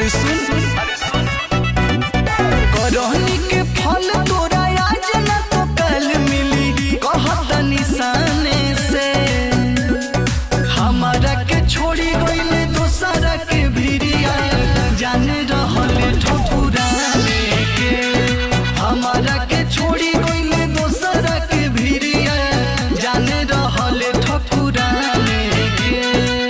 अरे सुन करहनी के फल तोरा आज न तो कल मिली कहत निशाने से हमारा के छोड़ी गईले दोसरा के भिरिया जाने रहले ठकुराने के हमारा के छोड़ी गईले दोसरा के भिरिया जाने रहले ठकुराने के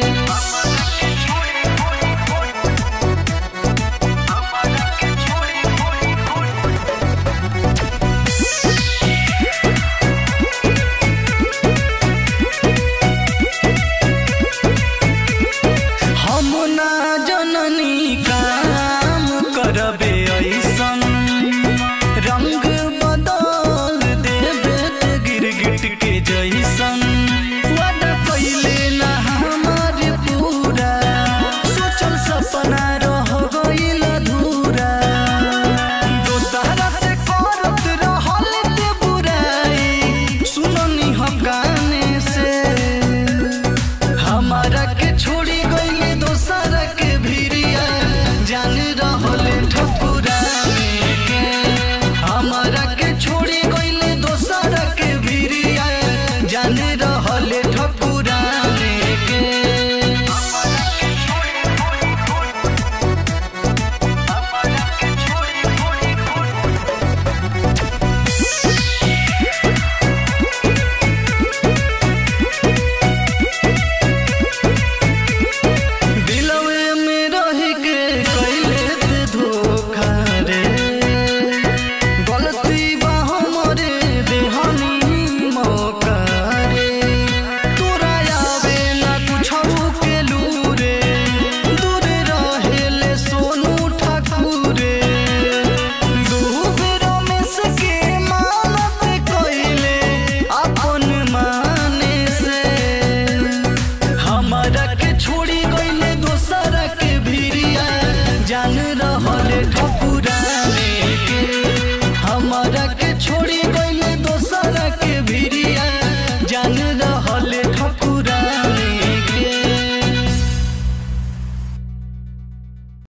हम ना जननी काम करबे ऐसन रंग बदल देबे ते गिरगिट के जैसन वादा कइले ना हमार पूरा सोचल सपना रह गइल अधूरा दोसरा से करत रहल ते बुराई सुननी हम गाने से हमारा के छोड़ी गईले दोसरा के भिरिया जान रहले ठकुराने के हमारा के छोड़ी गईले दोसरा के भिरिया जान रहले ठकुराने के दिलवे में रह के कैले ते धोखा रे गलती बा हमरे देहनी मौका रे तोरा आवे ना कुछो के लूरे दूर रहेले सोनू ठाकुरे डूबे रमेश के मानत कैले अपन माने से हमारा के छोड़ी